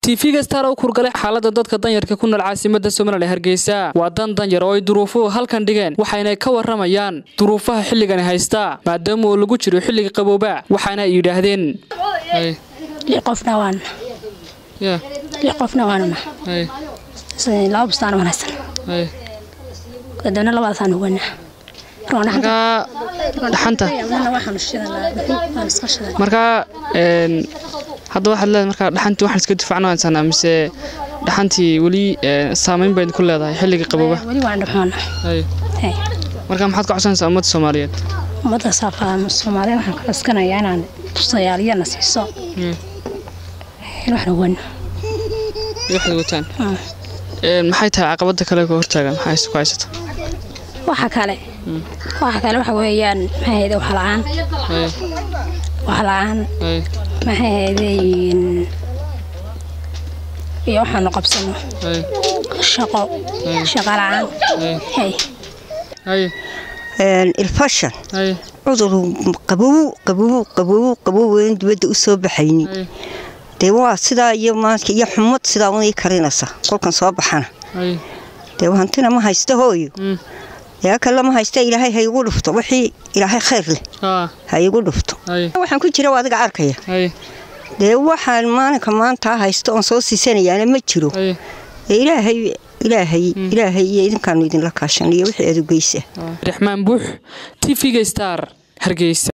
tv-ga star u kurgalay xaalada dadka danyarka ku nool caasimada somalilan hargeysa waa dan danyar oo ay duruufuhu halkan dhigeen waxayna ka waramayaan duruufaha xilligani haysta maadaama uu lagu jiro xilliga qabooba waxaana ay yidhaahdeen qofna waan qofna waanuna laba bustaan wanaagsan kadibna labadaasaan ugana dhaxanta markaa hadda waxaad leedahay markaa dhaxantii waxaan iska difaacno haysanaa mise dhaxantii weli saameyn bayd ku leedahay xilliga qabooba weli waan dhuxoona markaa maxaad ka codsanaysaa ummadda soomaaliyeed ummadda soomaaliya waxaan ka coskanayaa inaan tusayaaliyana siiso waxna wano waxaad wataan maxay tahay caqabada kale ka hortaagan maxaa ku haysata waxa kale waxa kale waxa weeyaan maxay ahayd wax la-aan wax la-aan maxay ahaydeen iyo waxaanu qabsano shaqo shaqo la-aan ilfashan cudur qabow qabow qabow qabow weyn dibadda u soo baxayni dee waa sidaa iyo maanka iyo xumad sidaa unay karinaysa kolkan soo baxana dee hantina ma haysta hooyo yaa kale ma haysta ilaahay ha igu dhufto wixii ilaahay khayr leh ha igu dhufto waxaan ku jira adiga arkaya dee waxaan maalinka maanta haysto oon soo siisanayaana ma jiro ilaahay ilaahay ilaahay iyo idinkaanu idinla kaashan iyo wixii adugeysa raxmaan buux tv-ga star hargeysa